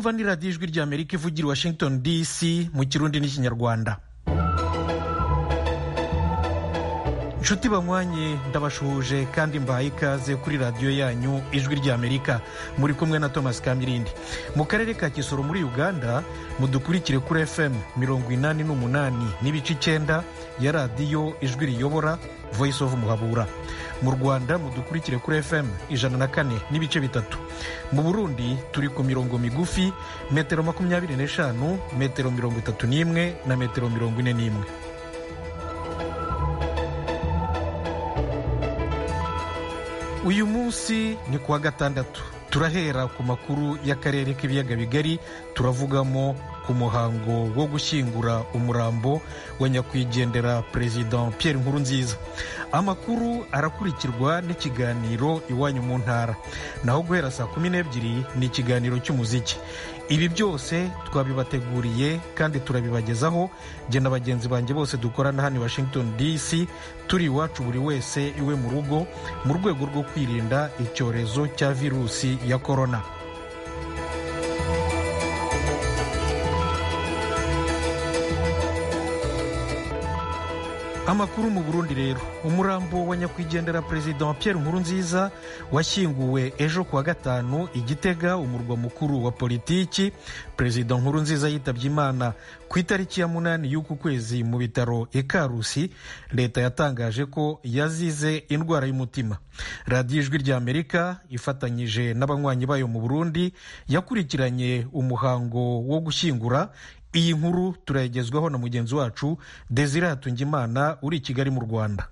mwumva ni radiyo ijwi rya amerika ivugira i washington dc mu kirundi n'ikinyarwanda inshuti banywanye ndabashuhuje kandi mbahaye ikaze kuri radiyo yanyu ijwi rya amerika muri kumwe na thomas kamirindi mu karere ka kisoro muri uganda mudukurikire kuri fm mirongo inani n'umunani n'ibice icyenda ya radiyo ijwi riyobora voice of muhabura mu rwanda mudukurikire kuri fm ijana na kane n'ibice bitatu mu burundi turi ku mirongo migufi metero makumyabiri n'eshanu metero mirongo itatu n'imwe na metero mirongo ine n'imwe uyu munsi ni kuwa gatandatu turahera ku makuru y'akarere k'ibiyaga bigari turavugamo ku muhango wo gushyingura umurambo wa nyakwigendera perezida Pierre Nkurunziza amakuru arakurikirwa n'ikiganiro iwanyu mu ntara naho guhera saa kumi n'ebyiri ni ikiganiro cy'umuziki ibi byose twabibateguriye kandi turabibagezaho jye na bagenzi banjye bose dukorana hano i washington dc turi iwacu buri wese iwe mu rugo mu rwego rwo kwirinda icyorezo cya virusi ya korona amakuru mu burundi rero umurambo wa nyakwigendera perezida Pierre Nkurunziza washyinguwe ejo kuwa gatanu igitega umurwa mukuru wa politiki perezida Nkurunziza yitabye imana ku itariki ya munani y'uku kwezi mu bitaro ikarusi leta yatangaje ko yazize indwara y'umutima radiyo ijwi rya amerika ifatanyije n'abanywanyi bayo mu burundi yakurikiranye umuhango wo gushyingura iyi nkuru turayigezwaho na mugenzi wacu desire hatungimana uri i kigali mu rwanda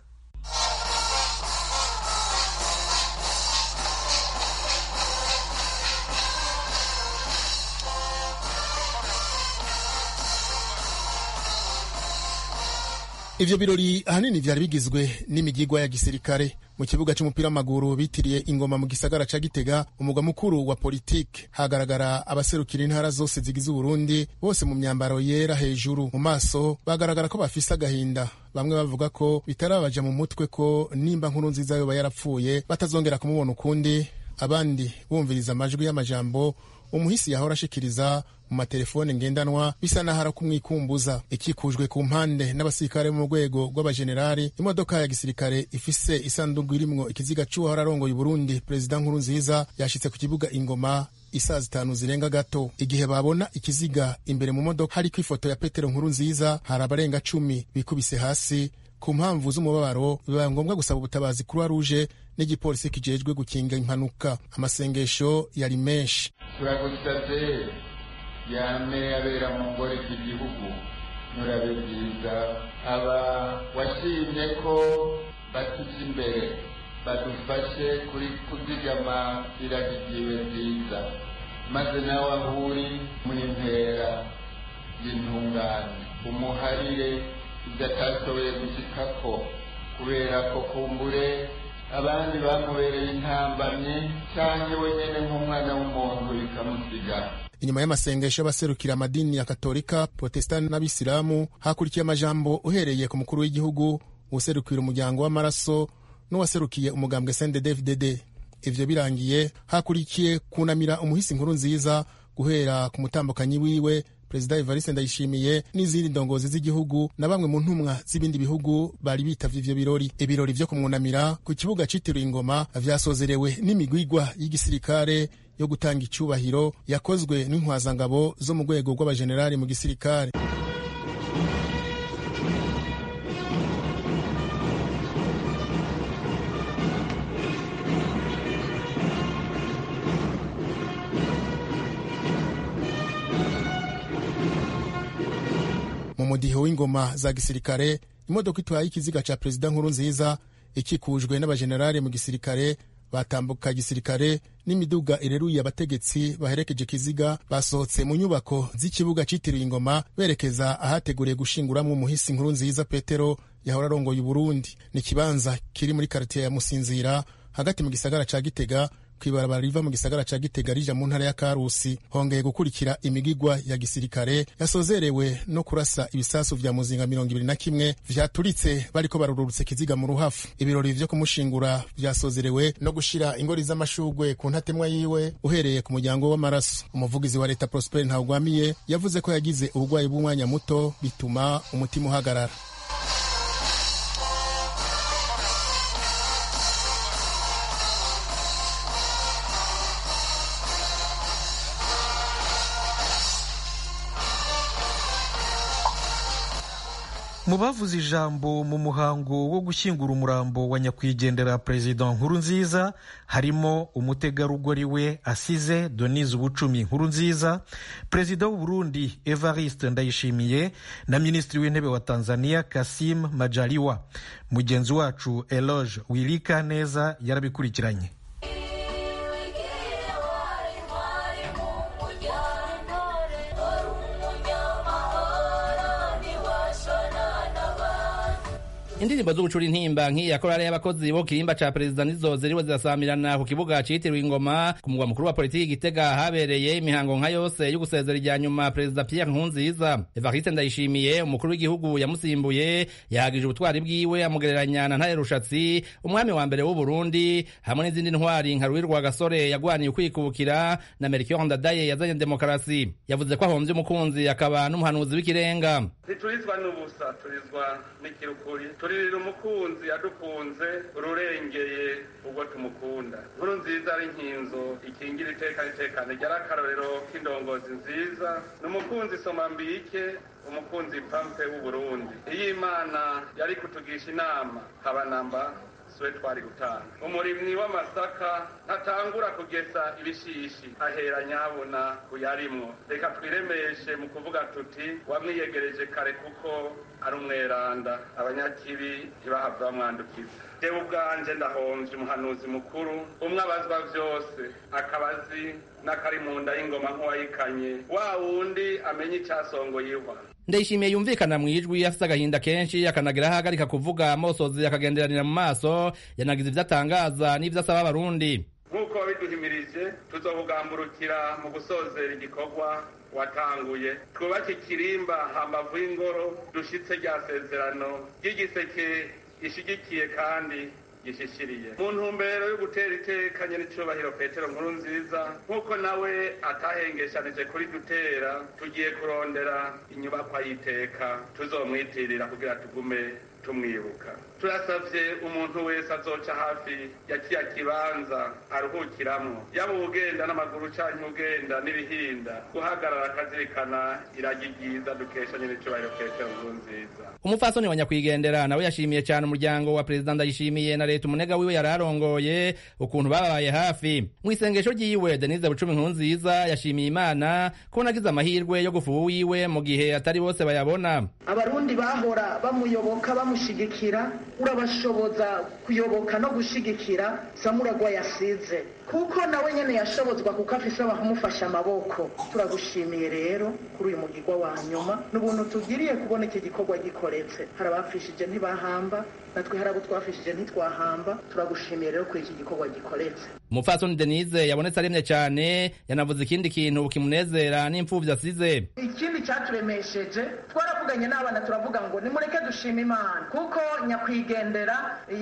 ivyo birori ahanini vyari bigizwe n'imigigwa ya gisirikare mu kibuga c'umupira w'amaguru bitiriye ingoma mu gisagara ca gitega umugwa mukuru wa politike hagaragara abaserukira intara zose zigize uburundi bose mu myambaro yera hejuru mu maso bagaragara ko bafise agahinda bamwe bavuga ko bitarabaja mu mutwe ko nimba nkuru nziza yoba yarapfuye batazongera kumubona ukundi abandi bumviriza amajwi y'amajambo umuhisi yahora ashikiriza mu matelefone ngendanwa bisa naho ari kumwikumbuza ikikujwe ku mpande n'abasirikare mu rwego rw'abajenerali imodoka ya gisirikare ifise isanduku irimwo ikiziga c'uwahora arongoye uburundi perezida nkuru nziza yashitse ku kibuga ingoma isaa zitanu zirenga gato igihe babona ikiziga imbere mu modoka hariko ifoto ya petero nkuru nziza hari abarenga cumi bikubise hasi ku mpamvu z'umubabaro bibaye ngombwa gusaba ubutabazi croix rouge n'igipolisi kijejwe gukinga impanuka amasengesho yari menshi turagusabye yame abera mu ngore z'igihugu murabe byiza aba washimye ko batuja imbere badufashe kuri kuzigama iragigiwe nziza maze nawe aho uri muri ntera y'intungane umuharire ibyo atashoboye gushikako kubera ko kumbure abandi bamubereye intambamyi cyangwa wenyine nk'umwana w'umuntu bikamusiga inyuma y'amasengesho y'abaserukira amadini ya katolika protestani n'abisilamu hakurikiye amajambo uhereye ku mukuru w'igihugu userukira umuryango w'amaraso n'uwaserukiye umugambwe sndfdd ivyo birangiye hakurikiye kunamira umuhisi nkuru nziza guhera ku mutambukanyi wiwe perezida evariste ndayishimiye n'izindi ndongozi z'igihugu na bamwe mu ntumwa z'ibindi bihugu bari bitavye ivyo birori ibirori vyo kumwunamira ku kibuga citiriwe ingoma vyasozerewe n'imigwigwa y'igisirikare yo gutanga icubahiro yakozwe n'intwazangabo zo mu rwego rw'abajenerali mu gisirikare mu mudiho w'ingoma za gisirikare imodoka itwaye ikiziga ca perezida nkuru nziza ikikujwe n'abajenerali mu gisirikare batambuka gisirikare n'imiduga ireruye abategetsi baherekeje ikiziga basohotse mu nyubako z'ikibuga citiriwe ingoma berekeza ahateguriye gushinguramwo umuhisi nkuru nziza petero yahora arongoye uburundi ni ikibanza kiri muri karitiye ya musinzira hagati mu gisagara ca gitega kw'ibarabara riva mu gisagara ca gitega rija mu ntara ya karusi hongeye gukurikira imigigwa ya gisirikare yasozerewe no kurasa ibisasu vya muzinga mirongo ibiri na kimwe vyaturitse bariko barururutse kiziga mu ruhafu ibirori vyo kumushingura vyasozerewe no gushira ingori z'amashugwe ku ntatemwa yiwe uhereye ku muryango w'amaraso umuvugizi wa leta prosper ntawugwamiye yavuze ko yagize ubugwayi bw'umwanya muto bituma umutima uhagarara mu bavuze ijambo mu muhango wo gushyingura umurambo wa nyakwigendera perezida nkuru nziza harimo umutegarugori we asize donise ubucumi nkuru nziza perezida w'u Burundi evariste ndayishimiye na minisitiri w'intebe wa tanzania kasim majaliwa mugenzi wacu eloge wirika neza yarabikurikiranye indirimbo z'ubucura intimba nk'iya korale y'abakozi bo kirimba ca perezida nizo ziriwe zirasamirana ku kibuga citiriwe ingoma ku mugwa mukuru wa politiki gitega habereye imihango nka yose yo gusezera irya nyuma perezida pierre nkurunziza evariste ndayishimiye umukuru w'igihugu yamusimbuye yahagije ubutwari bwiwe amugereranya na ntare rushatsi umwami wa mbere w'uburundi hamwe n'izindi ntwari nka ruwirwa gasore yagwaniye ukwikubukira na melchior ndadaye yazanye demokarasi yavuze ko ahomvye umukunzi akaba n'umuhanuzi w'ikirenga ntiturizwa n'ubusa turizwa n'ikirukuri turirira umukunzi yadukunze ururengeye ubwo tumukunda nkuru nziza ari nkinzo ikingira iteka n'itekane ryari akarorero k'indongozi nziza ni umukunzi soma mbike umukunzi pampe w'uburundi iyo imana yari kutugisha inama habanamba siwe twari gutanga umurimyi w'amasaka ntatangura kugesa ibishishi ahera nyabona kuyarimwo reka twiremeshe mu kuvuga tuti wamwiyegereje kare kuko ari umweranda abanyakibi ntibahava bamwandukiza jewe ubwanje ndahomvye umuhanuzi mukuru umwe abazwa vyose akabazi n'akari mu nda y'ingoma nk'uwayikanye wa wundi amenye icasongoye ihwa ndayishimiye yumvikana mu ijwi afite agahinda kenshi akanagira aho ahagarika kuvuga amosozi akagenderanira mu maso yanagize ibyo atangaza n'ibyo asaba abarundi nk'uko wabiduhimirije tuzobugamburukira mu gusozera igikorwa watanguye twubake ikirimba hambavu y'ingoro dushitse rya sezerano ry'igiseke gishigikiye kandi gishishiriye mu ntumbero yo gutera iteka nyenicubahiro petero nkuru nziza nk'uko nawe atahengeshanije kuri dutera tugiye kurondera inyubakwa y'iteka tuzomwitirira kugira tugume tumwibuka turasavye umuntu wese azoca hafi ya kiya kibanza aruhukiramwo yaba ugenda n'amaguru canke ugenda n'ibihinda guhagarara akazirikana iragi ryiza dukesha nyenicubahiro petero nkuru nziza umupfasoni wa nyakwigendera nawe yashimiye cyane umuryango wa perezida ndayishimiye na leta umunega wiwe yari arongoye ukuntu bababaye hafi mu isengesho ryiwe denise bucumi nkuru nziza yashimiye imana ko nagize amahirwe yo gufuha uwiwe mu gihe atari bose bayabona abarundi bahora bamuyoboka bamushigikira urabashoboza kuyoboka no gushigikira samuragwa yasize kuko nawe nyene yashobozwa kuko afise abamufasha amaboko turagushimiye rero kuri uyu mugirwa wa nyuma n'ubuntu tugiriye kubona iki gikorwa gikoretse hari abapfishije ntibahamba natwe hari abo twafishije ntitwahamba turagushimiye rero kuri iki gikorwa gikoretse umupfasoni denise yabonetse aremye cyane yanavuze ikindi kintu kimunezera n'imfuvyi asize ikindi cyaturemesheje twaravuganye n'abana turavuga ngo nimureke dushima imana kuko nyakwigendera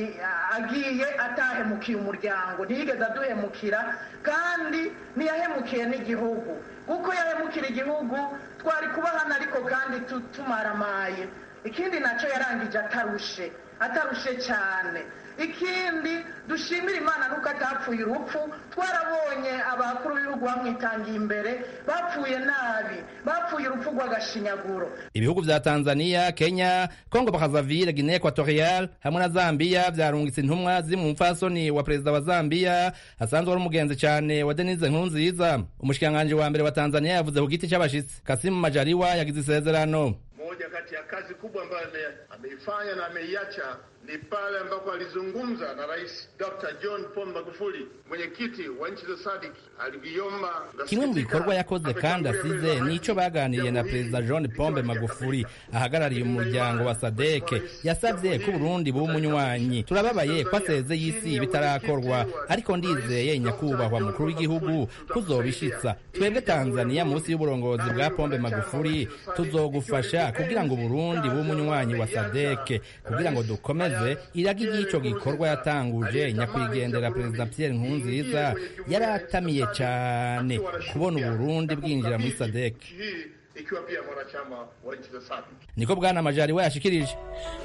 agiye atahemukiye umuryango ntiyigeze aduhemukira kandi ntiyahemukiye n'igihugu kuko yahemukira igihugu twari kuba hano ariko kandi tumaramaye ikindi nacyo yarangije atarushe atarushe cyane ikindi dushimira imana nuko atapfuye urupfu twarabonye abakuru b'ibihugu bamwitangiye imbere bapfuye nabi bapfuye urupfu rw'agashinyaguro ibihugu vya tanzania kenya congo brazzaville guinea equatorial hamwe na zambia vyarungitse intumwa ziri mu mupfasoni wa perezida wa zambia asanzwe ari umugenzi cane wa denise nkurunziza umushikiranganji wa mbere wa tanzania yavuze ku giti c'abashitsi kasimu majaliwa yagize isezerano moja kati ya kazi kubwa ambayo ameifanya na ameiacha ni pale ambapo alizungumza na Rais Dr. John Pombe Magufuli, mwenyekiti wa nchi za SADC, aliviomba kimwe mu bikorwa yakoze kandi asize nico baganiriye na perezida John Pombe Magufuli ahagarariye umuryango wa sadeke yasavye ko Burundi buba umunywanyi turababaye ko aseze y'isi bitarakorwa ariko ndizeye nyakubahwa mukuru w'igihugu kuzobishitsa twebwe Tanzania munsi y'uburongozi bwa Pombe Magufuli tuzogufasha kugira ngo Burundi buba umunywanyi wa sadeke kugira ngo dukomeze iragi ry'ico gikorwa yatanguje nyakwigendera perezida Pierre Nkurunziza yaratamiye cyane kubona Uburundi bwinjira muri sadek hii ikiwa pia mwanachama wa nchi za SADC. niko bwana majari we yashikirije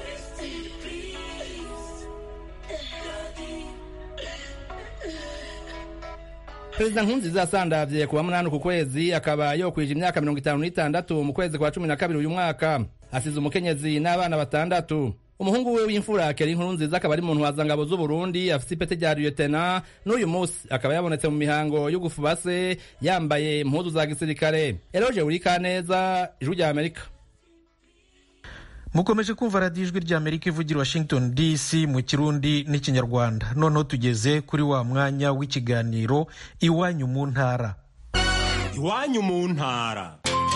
perezida nkurunziza yasandavye kuwa munani ku kwezi akaba yokwije imyaka mirongo itanu n'itandatu mu kwezi kwa cumi na kabiri uyu mwaka asize umukenyezi n'abana batandatu umuhungu we w'imfura kera inkuru nziza akaba ari mu ntwazangabo z'uburundi afise ipete rya liyetena n'uyu munsi akaba yabonetse mu mihango yo gufuba se yambaye impuzu za gisirikare eroje wurikaneza ijwi rya amerika mukomeje kumva radiyo ijwi ry'amerika ivugira washington dc mu kirundi n'ikinyarwanda noneho tugeze kuri wa mwanya w'ikiganiro iwanyu mu ntara iwanyu mu ntara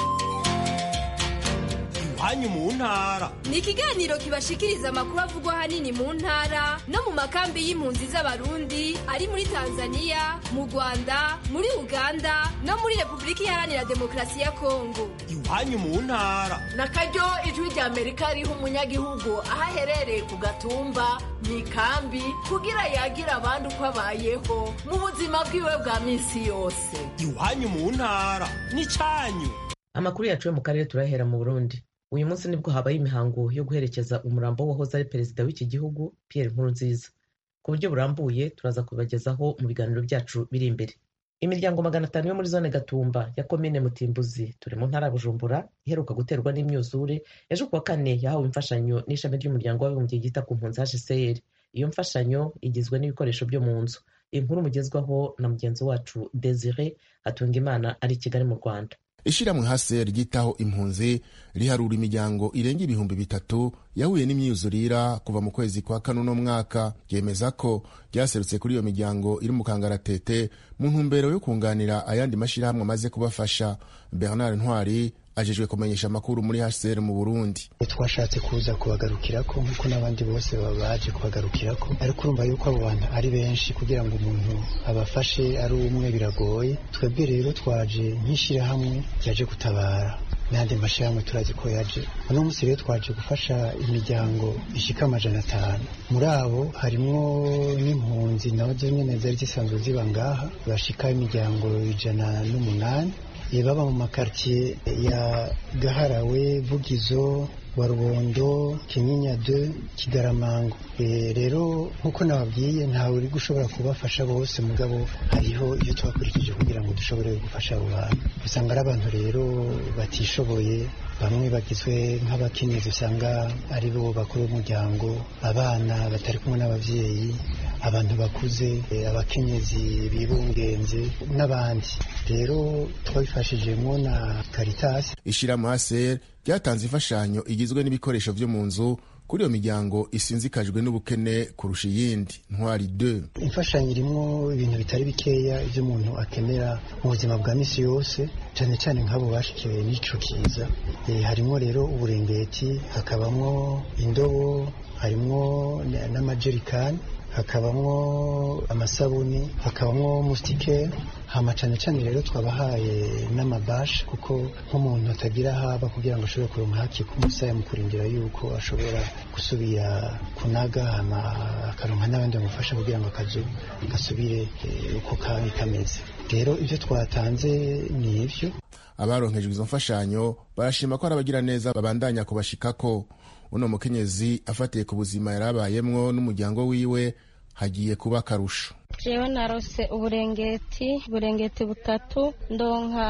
iwanyu mu ntara ni ikiganiro kibashikiriza amakuru avugwa ahanini mu ntara no mu makambi y'impunzi z'abarundi ari muri tanzania mu rwanda muri uganda no muri repubulika iharanira demokarasi ya kongo iwanyu mu ntara na karyo ijwi rya amerika riha umunyagihugu aho aherereye ku gatumba mu ikambi kugira yagira abandi uko abayeho mu buzima bwiwe bwa minsi yose iwanyu mu ntara n'icyanyu amakuru yacu yo mu karere turahera mu burundi uyu munsi nibwo habaye imihango yo guherekeza umurambo wahoze ari perezida w'iki gihugu Pierre Nkurunziza ku buryo burambuye turaza kubagezaho mu biganiro byacu biri imbere imiryango magana atanu yo muri zone gatumba ya komine mutimbuzi turi mu ntara ya bujumbura iheruka guterwa n'imyuzure ejo kuwa kane yahawe imfashanyo n'ishami ry'umuryango w'abibumbye ryita ku mpunzi hcr iyo mfashanyo igizwe n'ibikoresho byo mu nzu inkuru mugezwaho na mugenzi wacu desire hatunga imana ari i kigali mu rwanda ishyirahamwe hase ryitaho impunzi riharura imiryango irenga ibihumbi bitatu yahuye n'imyuzurira kuva mu kwezi kwa kane uno mwaka ryemeza ko ryaserutse kuri iyo miryango iri mu kangaratete mu ntumbero yo kunganira ayandi mashyirahamwe amaze kubafasha bernard ntwari ajejwe kumenyesha amakuru muri hcr mu burundi twashatse kuza kubagarukirako nk'uko n'abandi bose baba baje kubagarukirako ariko urumva yuko abo bantu ari benshi kugira ngo umuntu abafashe ari umwe biragoye twebwe rero twaje nk'ishyirahamwe ryaje gutabara n'andi mashyirahamwe turazi ko yaje uno munsi rero twaje gufasha imiryango ishika amajana atanu muri abo harimwo n'impunzi nazo nyene zari zisanzwe ziba ngaha bashika imiryango ijana n'umunani baba mu makartier ya gaharawe vugizo wa rubondo kinyinya de kigaramango e, rero nk'uko nababwiye ntawe uri gushobora kubafasha bose mugabo hariho iyo twakurikije kugira ngo dushobore gufasha abo bantu usanga ari abantu rero batishoboye bamwe bagizwe nk'abakenyezi usanga ari bo bakuru b'umuryango abana batari kumwe n'ababyeyi abantu bakuze abakenyezi bibungenze n'abandi rero twabifashijemo na karitasi ishyirahamwe hcr ryatanze imfashanyo igizwe n'ibikoresho byo mu nzu kuri iyo miryango isinzikajwe n'ubukene kurusha iyindi ntwari de imfashanyo irimo ibintu bitari bikeya ibyo umuntu akenera mu buzima bwa misi yose cyane cyane nk'abo bashikiwe n'ico kiza e, harimo rero uburengeti hakabamo indobo harimo n'amajerikani hakabamo amasabuni hakabamo musitike hama cyane cyane rero twabahaye n'amabashi kuko nk'umuntu atagira haba kugira ngo ashobore kuronka haki k'umusaya mu kurindira yuko ashobora gusubira kunaga hama akaronka n'abandi bamufasha kugira ngo akazu gasubire uko kari kameze rero ibyo twatanze ni ibyo abaronkejwe izo mfashanyo barashima ko hari abagiraneza babandanya kubashikako uno mukenyezi afatiye ku buzima yari abayemwo n'umuryango wiwe hagiye kuba akarusho jewe narose uburengeti uburengeti butatu ndonka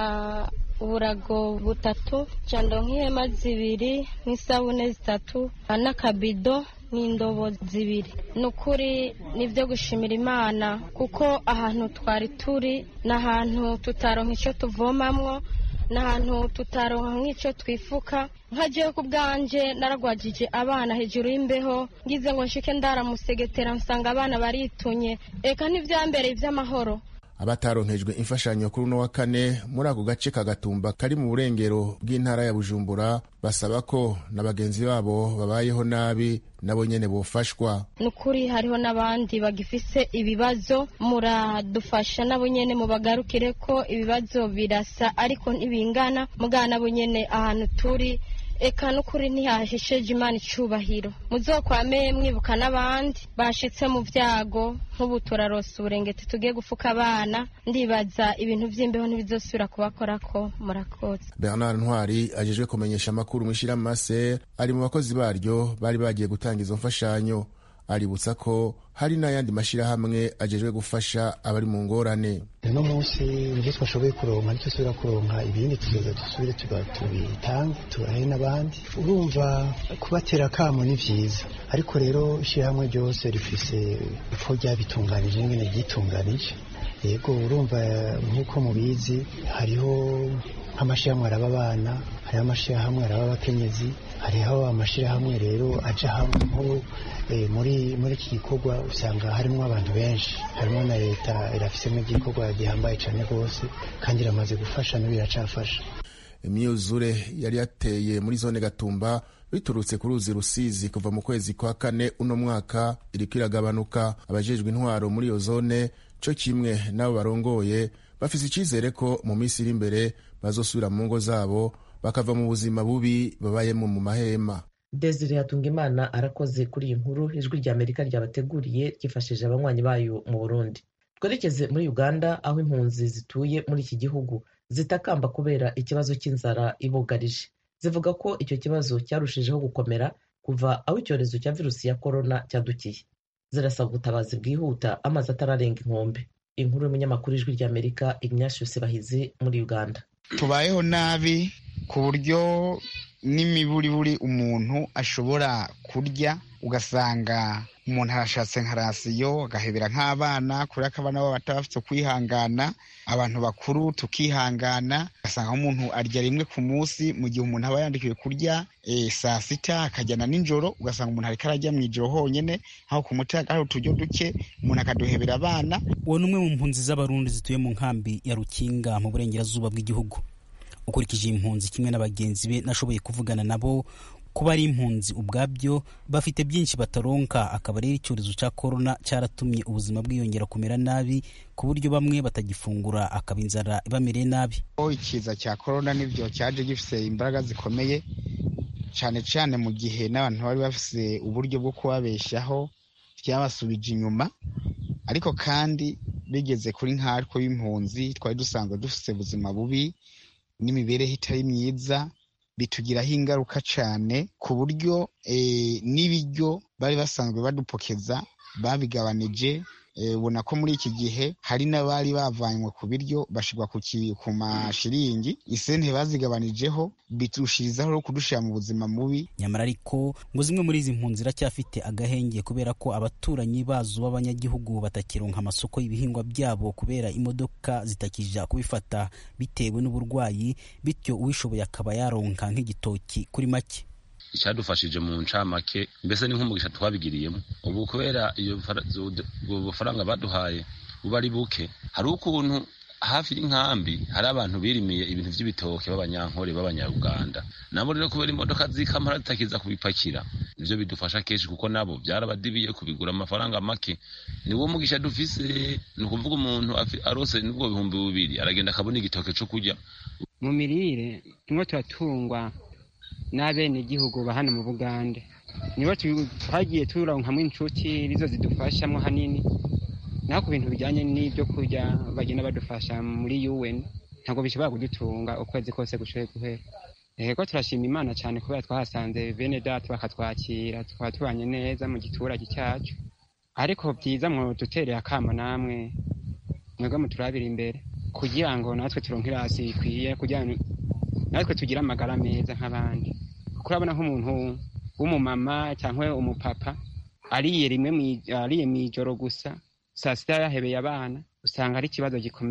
uburago butatu ca ndonka ihema zibiri n'isabune zitatu n'akabido n'indobo zibiri ni ukuri ni ibyo gushimira imana kuko ahantu twari turi ni ahantu tutaronka icyo tuvomamwo ni ahantu tutaronka nk'icyo twifuka nkajeho ku bwanjye naragwajije abana hejuru y'imbeho ngize ngo nshike ndaramusegetera nsanga abana baritunye eka ntibyambereye iby'amahoro abataronkejwe imfashanyo kuri uno wa kane muri ako gace ka gatumba kari mu burengero bw'intara ya bujumbura basaba ko na bagenzi babo babayeho nabi nabo nyene bofashwa ni ukuri hariho n'abandi bagifise ibibazo muradufasha nabo nyene mubagarukire ko ibibazo birasa ariko ntibingana mugana nabo nyene ahantu turi eka n'ukuri ntihahesheje imana icubahiro muzokwame mwibuka n'abandi bashitse mu vyago nk'ubu turarosa uburengeti tugiye gufuka abana ndibaza ibintu vy'imbeho ntibizosubira kubakorako murakoze bernard ntwari ajejwe kumenyesha amakuru mw'ishirahamwe ari mu bakozi baryo bari bagiye gutanga izo mfashanyo aributsa ko hari n'ayandi mashyirahamwe agejwe gufasha abari mu ngorane uno munsi ibyo twashoboye kuronka nicyo tubira kuronka ibindi tuzoza dusubire tubitange tubahe n'abandi urumva kubatera akamo ni byiza ariko rero ishyirahamwe ryose rifise uko ryabitunganije nyine ryitunganije yego urumva nk'uko mubizi hariho nk'amashyirahamwe araba abana hariho amashyirahamwe araba abakenyezi hariho amashyirahamwe rero aja hamwe nk'ubu muri muri iki gikorwa usanga harimo abantu benshi harimo na leta irafisemo igikorwa gihambaye cyane rwose kandi iramaze gufasha n'ubu iracafasha imyuzure yari yateye muri zone gatumba biturutse ku ruzi rusizi kuva mu kwezi kwa kane uno mwaka iriko iragabanuka abajejwe intwaro muri iyo zone co kimwe n'abo barongoye bafise icizere ko mu minsi iri imbere bazosubira mu ngo zabo bakava mu buzima bubi babayemo mu mahema desire hatungimana arakoze kuri iyi nkuru ijwi rya amerika ryabateguriye ryifashishije abanywanyi bayo mu burundi twerekeze muri uganda aho impunzi zituye muri iki gihugu zitakamba kubera ikibazo cy'inzara ibugarije zivuga ko icyo kibazo cyarushijeho gukomera kuva aho icyorezo cya virusi ya korona cyadukiye zirasaba ubutabazi bwihuta amazi atararenga inkombe inkuru y'umunyamakuru ijwi rya amerika ignatius bahizi muri uganda tubayeho nabi ku buryo n'imiburiburi umuntu ashobora kurya ugasanga umuntu arashatse nka rasiyo agahebera nk'abana kubera ko abana babo bataba bafite kwihangana abantu bakuru tukihangana ugasanga umuntu arya rimwe ku munsi mu gihe umuntu aba yandikiwe kurya saa sita akajyana nijoro ugasanga umuntu ariko arajya mu ijoro honyine aho ku muti hari uturyo duke umuntu akaduhebera abana uwo ni umwe mu mpunzi z'abarundi zituye mu nkambi ya rukinga mu burengerazuba bw'igihugu ukurikije impunzi kimwe na bagenzi be nashoboye kuvugana nabo kuba ari impunzi ubwabyo bafite byinshi bataronka akaba rero icyorezo cya korona cyaratumye ubuzima bwiyongera kumera nabi ku buryo bamwe batagifungura akaba inzara ibamereye nabi ikiza cya korona nibyo cyaje gifite imbaraga zikomeye cyane cyane mu gihe n'abantu bari bafite uburyo bwo kubabeshyaho byabasubije inyuma ariko kandi bigeze kuri nkatwe b'impunzi twari dusanzwe dufite ubuzima bubi n'imibereho itari myiza bitugiraho ingaruka cyane ku buryo n'ibiryo bari basanzwe badupokeza babigabanije ubona ko muri iki gihe hari n'abari bavanywe ku biryo bashyirwa ku mashiringi isente bazigabanijeho bitushirizaho no kudushyira mu buzima mubi nyamara ariko ngo zimwe muri izi mpunzi ziracyafite agahenge kubera ko abaturanyi bazo b'abanyagihugu batakironka amasoko y'ibihingwa byabo kubera imodoka zitakija kubifata bitewe n'uburwayi bityo uwishoboye akaba yaronka nk'igitoki kuri make icyadufashije mu ncamake mbese ni nk'umugisha twabigiriyemo ubu kubera iyo bufaranga baduhaye buba ari buke hari ukuntu hafi y'inkambi hari abantu birimiye ibintu by'ibitoke b'abanyankore b'abanyaruganda nabo rero kubera imodoka z'ikamara zitakiza kubipakira nivyo bidufasha kenshi kuko nabo byarabadibiye kubigura amafaranga make niwo mugisha dufise ni ukuvuga umuntu arose nubwo bihumbi bibiri aragenda akabona igitoke co kurya mu mirire tumwe turatungwa n'abenegihugu ba hano mu bugande nibo twagiye turonkamwo inshuti nizo zidufashamo hanini naho ku bintu bijyanye n'ibyo kurya bagenda badufasha muri un ntabwo bishobora kudutunga ukwezi kose gushoboye guhera rero turashima imana cyane kubera twahasanze bene data bakatwakira tukaba tubanye neza mu giturage cyacu ariko byiza mwo dutereye akamo namwe mwebwe muturabira imbere kugira ngo natwe turonke irasi ikwiye kugira ngo natwe tugire amagara meza nk'abandi kuko urabona nk'umuntu w'umumama cyangwa umupapa ariye rimwe ariye mu ijoro gusa saa sita yahebeye abana usanga ari ikibazo gikomeye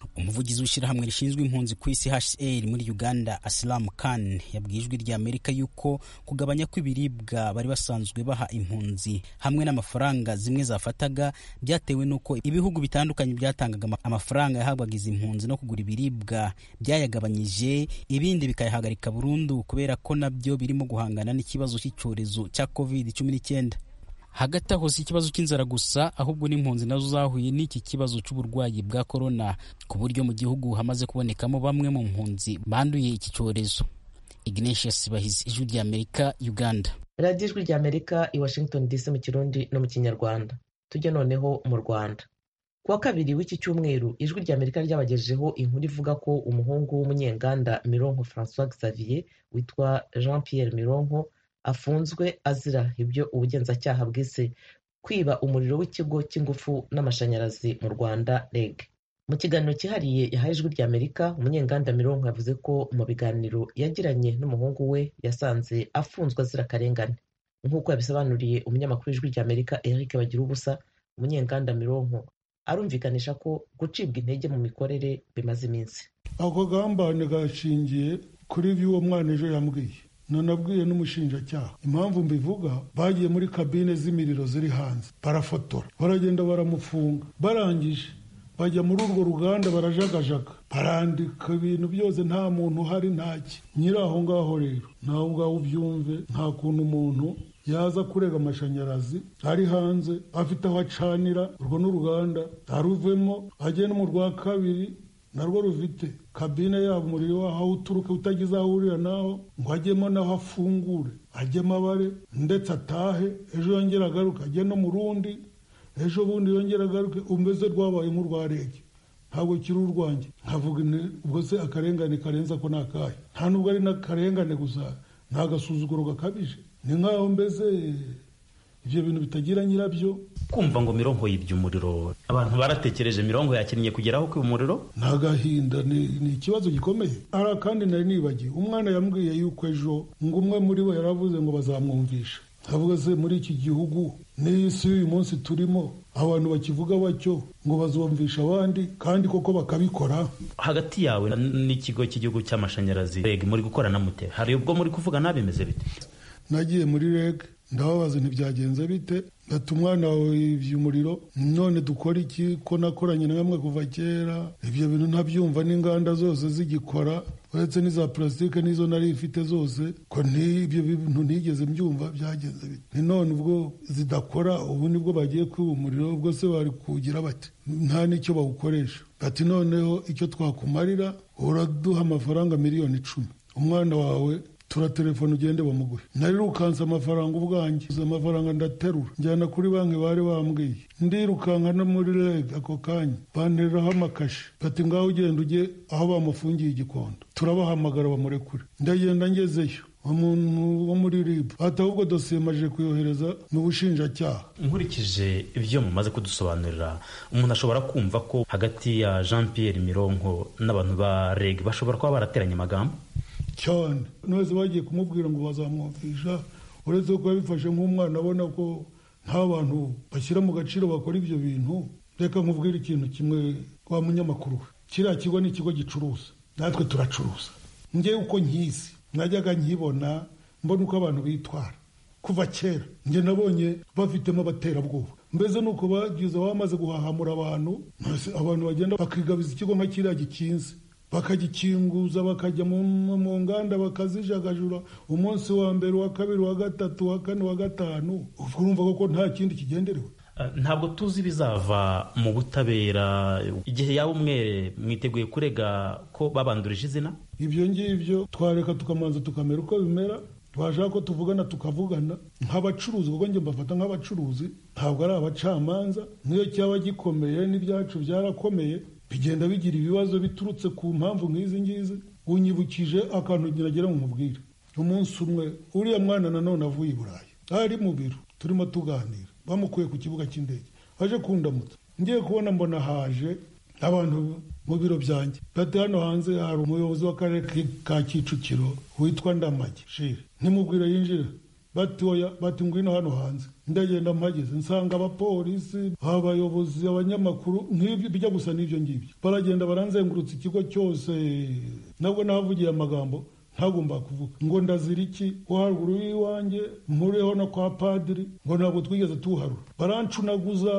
umuvugizi w'ishyirahamwe rishinzwe impunzi ku isi hcr muri uganda asilamu khan yabwiye ijwi rya amerika yuko kugabanya kw'ibiribwa bari basanzwe baha impunzi hamwe n'amafaranga zimwe zafataga byatewe n'uko ibihugu bitandukanye byatangaga amafaranga yahabwaga izi mpunzi no kugura ibiribwa byayagabanyije ibindi bikayahagarika burundu kubera ko nabyo birimo guhangana n'ikibazo cy'icyorezo cya covid cumi n'icyenda hagati aho si ikibazo cy'inzara gusa ahubwo n'impunzi nazo zahuye n'iki kibazo cy'uburwayi bwa korona ku buryo mu gihugu hamaze kubonekamo bamwe mu mpunzi banduye iki cyorezo ignatius bahizi ijwi rya amerika uganda radiyo ijwi rya amerika i washington dc mu kirundi no mu kinyarwanda tujye noneho mu rwanda ku wa kabiri w'iki cyumweru ijwi rya amerika ryabagejejeho inkuru ivuga ko umuhungu w'umunyenganda mironko francois xavier witwa jean pierre mironko afunzwe azira ibyo ubugenzacyaha bwise kwiba umuriro w'ikigo cy'ingufu n'amashanyarazi mu rwanda reg mu kiganiro cyihariye yahaye ijwi rya amerika umunyenganda mironko yavuze ko mu biganiro yagiranye n'umuhungu we yasanze afunzwe azira akarengane nk'uko yabisobanuriye umunyamakuru w'ijwi rya amerika eric bagira ubusa umunyenganda mironko arumvikanisha ko gucibwa intege mu mikorere bimaze iminsi ako gahambane gashingiye kuri ibyo uwo mwana ejo yambwiye nanabwiye n'umushinjacyaha impamvu mbivuga bagiye muri kabine z'imiriro ziri hanze barafotora baragenda baramufunga barangije bajya muri urwo ruganda barajagajaga barandika ibintu byose nta muntu uhari ntaki nyiri aho ngaho rero nawe ngaho ubyumve nta kuntu umuntu yaza kurega amashanyarazi ari hanze afite aho acanira urwo n'uruganda aruvemo agenda mu rwa kabiri narwo rufite kabine yabo umuriro waho aho uturuka utagize aho uhurira naho ngo ajyemo naho afungure ajyemo abare ndetse atahe ejo yongera agaruke ajye no mu rundi ejo bundi yongera agaruke umeze rwabaye nk'urwa rege ntabwo kiri urwanjye nkavuga ubwo se akarengane karenza ko ni akahe nta nubwo ari n'akarengane gusa ni agasuzuguro gakabije ni nk'aho mbese ibyo bintu bitagira nyirabyo kumva ngo mirongo yibye umuriro abantu baratekereje mirongo yakinnye kugeraho kwiba umuriro ni agahinda ni ikibazo gikomeye hari akandi nari nibagiwe umwana yambwiye yuko ejo ngo umwe muri bo yaravuze ngo bazamwumvisha avuga se muri iki gihugu n'iyi si y'uyu munsi turimo abantu bakivuga batyo ngo bazumvisha abandi kandi koko bakabikora hagati yawe n'ikigo cy'igihugu cy'amashanyarazi reg muri gukorana mute hari ubwo muri kuvuga nabimeze bite nagiye muri reg ndababaza ntibyagenze bite ndata umwana wawe yibye umuriro none dukora iki ko nakoranye na bamwe kuva kera ibyo bintu ntabyumva n'inganda zose zigikora uretse n'iza purasitike n'izo nari ifite zose ko ibyo bintu ntigeze mbyumva byagenze bite ni none ubwo zidakora ubu nibwo bagiye kwiba umuriro ubwo se bari kuwugira bati nta n'icyo bawukoresha bati noneho icyo twakumarira uraduha amafaranga miliyoni icumi umwana wawe turatelefone ugende bamuguhe narirukanse amafaranga ubwanjye amafaranga ndaterura njyana kuri banki bari bambwiye ndirukanka no muri reg ako kanya bantereraho amakashi bati ngaho ugenda ujye aho bamufungiye igikondo turabahamagara bamurekure ndagenda ngezeyo umuntu wo muri rib ati ahubwo dosiye maje kuyohereza mu bushinjacyaha nkurikije ibyo mumaze kudusobanurira umuntu ashobora kumva ko hagati ya jean pierre mironko n'abantu ba reg bashobora kuba barateranye amagambo cyane nose bagiye kumubwira ngo bazamwumvisha uretse ko yabifashe nk'umwana abona ko nta bantu bashyira mu gaciro bakora ibyo bintu reka nkubwire ikintu kimwe wa munyamakuru we kiriya kigo ni ikigo gicuruza natwe turacuruza ngewe uko nkizi najyaga nkibona mbona uko abantu bitwara kuva kera njye nabonye bafitemo abaterabwoba mbese ni uko bagize bamaze guhahamura abantu abantu bagenda bakigabiza ikigo nka kiriya gikinze bakagikinguza bakajya mu nganda bakazijagajura umunsi wa mbere uwa kabiri uwa gatatu uwa kane uwa gatanu urumva ko nta kindi kigenderewe ntabwo tuzi ibizava mu butabera igihe yaba umwere mwiteguye kurega ko babandurije izina ibyo ngibyo twareka tukamanza tukamera uko bimera twashaka ko tuvugana tukavugana nk'abacuruzi kuko njye mbafata nk'abacuruzi ntabwo ari abacamanza niyo cyaba gikomeye n'ibyacu byarakomeye bigenda bigira ibibazo biturutse ku mpamvu nk'izi ngizi unyibukije akantu ngira ngo mubwire umunsi umwe uriya mwana nanone avuye i burayi ari mu biro turimo tuganira bamukuye ku kibuga cy'indege aje kundamutsa ngiye kubona mbona haje abantu mu biro byanjye bati hano hanze hari umuyobozi w'akarere ka kicukiro witwa ndamage shire ntimubwire yinjira bati oya bati ngwino hano hanze ndagenda mpageze nsanga abapolisi abayobozi abanyamakuru nk'ibyo bijya gusa n'ibyo ngibyo baragenda baranzengurutsa ikigo cyose nabwo nahavugiye amagambo ntagomba kuvuga ngo ndazira iki wo haruguru y'iwanjye mpuriyeho no kwa padiri ngo ntabwo twigeze tuharura barancunaguza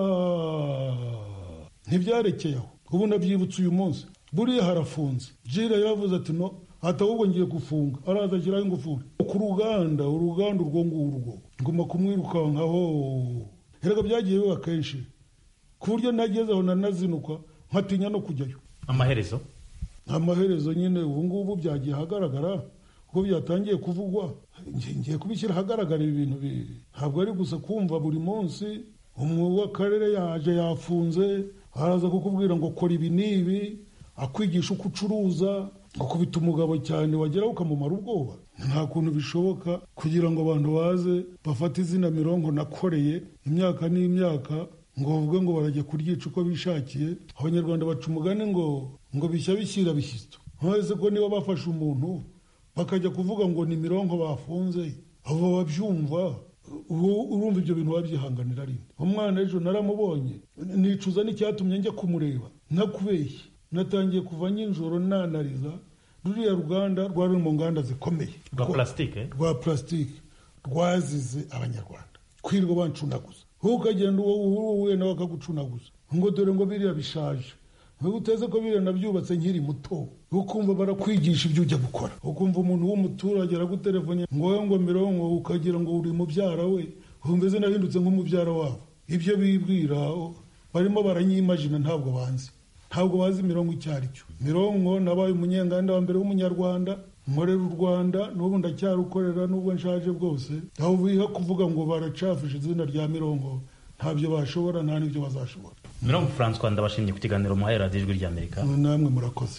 ntibyarekeye aho ubu nabyibutse uyu munsi buriya harafunze jire yaravuze ati no ati ahubwo ngiye gufunga araza ashyiraho ingufuri ku ruganda uruganda urwo ngurwo nguma kumwirukankaho erega byagiye biba kenshi ku buryo nagezeho nanazinukwa nkatinya no kujyayo amaherezo amaherezo nyine ubu ngubu byagiye ahagaragara kuko byatangiye kuvugwa ngiye kubishyira ahagaragara ibi bintu ntabwo ari gusa kumva buri munsi umwe w'akarere yaje yafunze araza kukubwira ngo kora ibi n'ibi akwigisha uko ucuruza gukubita umugabo cyane wageraho ukamumara ubwoba nta kuntu bishoboka kugira ngo abantu baze bafate izina mirongo nakoreye imyaka n'imyaka ngo bavuge ngo barajya kuryica uko bishakiye abanyarwanda baca umugani ngo ngo bishya bishyira bishyitso ntuzi ko niba bafashe umuntu bakajya kuvuga ngo ni mirongo bafunze abo babyumva urumva ibyo bintu wabyihanganira rinde umwana ejo naramubonye nicuza n'icyatumye njya kumureba ntakubeshye natangiye kuva nijoro nanariza ruriya ruganda rwari mu nganda zikomeye rwa plastique rwa plastique rwazize abanyarwanda kwirirwa bancunaguza wowe ukagenda uwo uhuye nawe akagucunaguza ngo dore ngo biriya bishaje wowe uteze ko biriya nabyubatse nkiri muto ukumva barakwigisha ibyo ujya gukora ukumva umuntu w'umuturage aragutelefone ngo wowe ngo mirongo ukagira ngo uri mubyara we mbese nahindutse nk'umubyara wabo ibyo bibwira barimo baranyimajina ntabwo banzi ntabwo bazi mirongo icyo ari cyo mirongo nabaye umunyenganda wa mbere w'umunyarwanda nkorera u rwanda n'ubu ndacyarukorera n'ubwo nshaje bwose aho biha kuvuga ngo baracafishe izina rya mirongo ntabyo bashobora nta n'ibyo bazashobora mirongo francois ndabashimye ku kiganiro muhaye radiyo ijwi ry'amerika namwe murakoze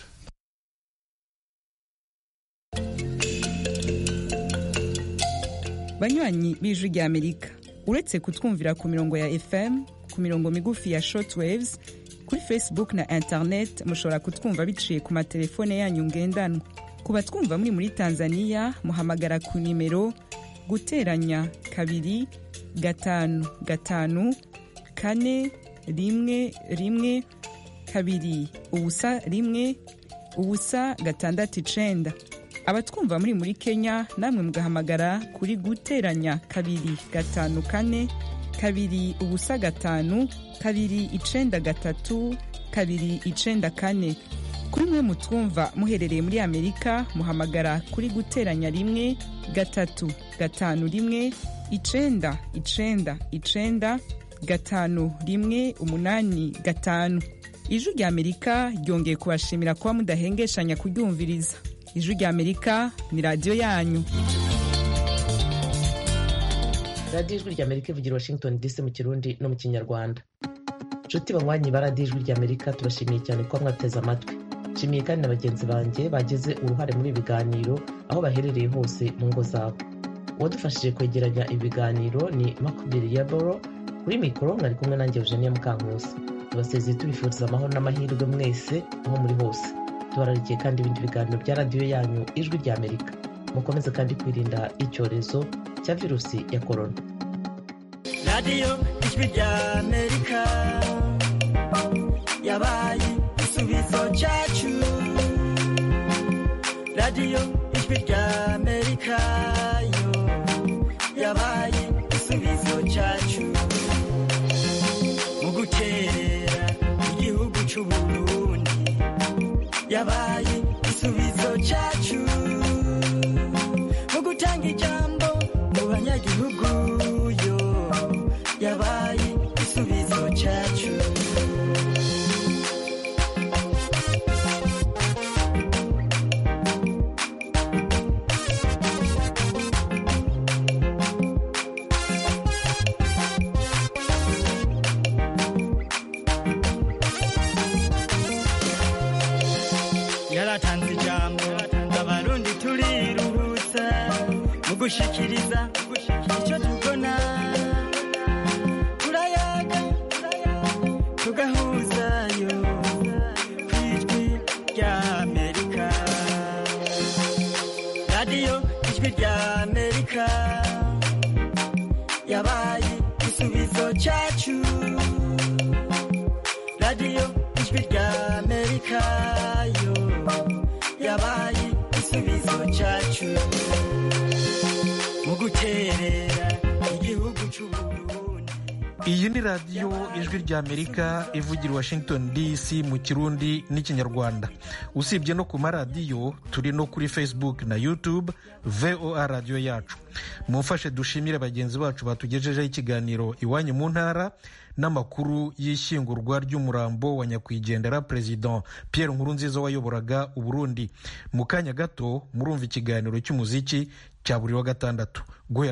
banywanyi b'ijwi ry'amerika uretse kutwumvira ku mirongo ya fm ku mirongo migufi ya shortwaves kuri facebook na internet mushobora kutwumva biciye ku matelefone yanyu ngendanwa ku batwumva muri muri tanzania muhamagara ku nimero guteranya kabiri gatanu gatanu kane rimwe rimwe kabiri ubusa rimwe ubusa gatandatu icenda abatwumva muri muri kenya namwe mugahamagara kuri guteranya kabiri gatanu kane kabiri ubusa gatanu kabiri icenda gatatu kabiri icenda kane kuri mwe mutwumva muherereye muri amerika muhamagara kuri guteranya rimwe gatatu gatanu rimwe icenda icenda icenda gatanu rimwe umunani gatanu ijwi rya amerika ryongeye kubashimira kuba mudahengeshanya kuryumviriza ijwi rya amerika ni radiyo yanyu radiyo ijwi rya amerika ivugira washington dc mu kirundi no mu kinyarwanda nshuti banywanyi ba radiyo ijwi rya amerika tubashimiye cyane kuba mwateze amatwi nshimiye kandi na bagenzi banjye bagize uruhare muri ibi biganiro aho baherereye hose mu ngo zabo uwadufashije kwegeranya ibiganiro ni makubiri ya boro kuri mikoro mwari kumwe nanjye eugenia mukankusi tubasezeye tubifuriza amahoro n'amahirwe mwese aho muri hose tubararikiye kandi ibindi biganiro bya radiyo yanyu ijwi rya amerika mukomeze kandi kwirinda icyorezo cya virusi ya korona radiyo ijwi rya amerika yabaye igisubizo cyacu radiyo ijwi rya amerika yo yabaye igisubizo cyacu mu gukerera igihugu cy'uburundi yabaye igisubizo cyacu mu gutanga ijambo mu banyagihugu yo yabaye igisubizo cyacu yaratanze ijambo abarundi turiruhutsa mu gushikiriza icyo tubona turayaga tugahuzayo ku ijwi rya amerika radiyo ijwi rya amerika yabaye igisubizo cyacu radiyo ijwi rya amerika yo yabaye igisubizo cyacu mu guterera igihugu cy'uburundi iyi ni radiyo ijwi rya amerika ivugira i washington dc mu kirundi n'ikinyarwanda usibye no ku maradiyo turi no kuri facebook na youtube voa radiyo yacu mumfashe dushimire bagenzi bacu batugejejeho ikiganiro iwanyu mu ntara n'amakuru y'ishyingurwa ry'umurambo wa nyakwigendera perezida pierre nkurunziza wayoboraga uburundi mu kanya gato murumva ikiganiro cy'umuziki cya buri wa gatandatu guhera